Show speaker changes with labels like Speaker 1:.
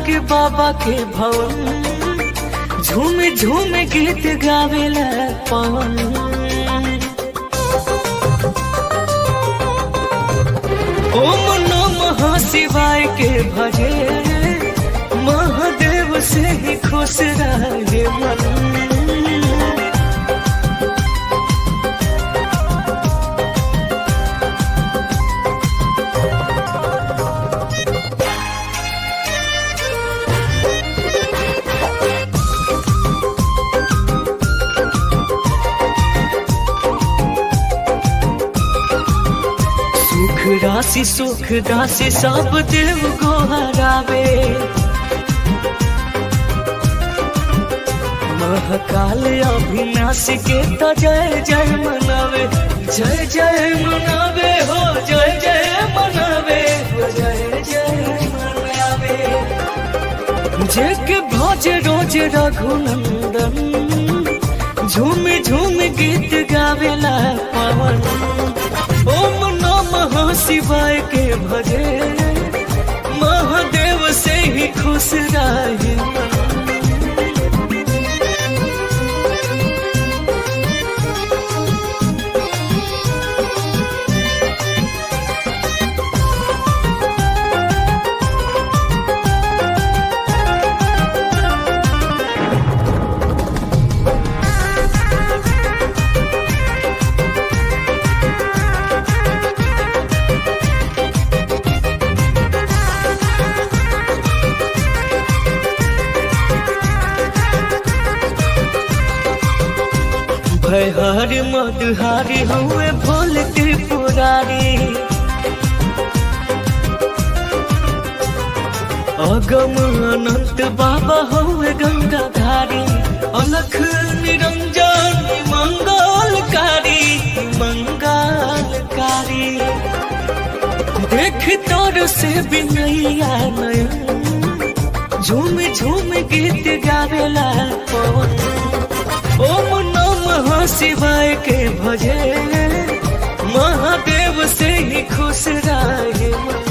Speaker 1: लागे बाबा के भवन झूम झूम गीत गावेला पवन ओम नमः शिवाय के भजे महादेव से ही खुश रहे मन सुख राशि सुख राशि सब देव को हरावे महाकाल अविनाशी के तो जय जय मनावे जय जय मनावे हो जय जय मनावे हो जय जय मनावे जेके भज रोज रघुनंदन झूम झूम गीत गावेला पवन ओम नमः शिवाय के भजे महादेव से ही खुश रहे मन। भयहारी मधुहारी हुए भोल त्रिपुरारी अगम अनंत बाबा हुए गंगाधारी अलख निरंजन मंगलकारी मंगलकारी देख तोर से बिनैया नयन झूम झूम गीत गावेला पवन ओम नमः शिवाय के भजे महादेव से ही खुश रहे मन।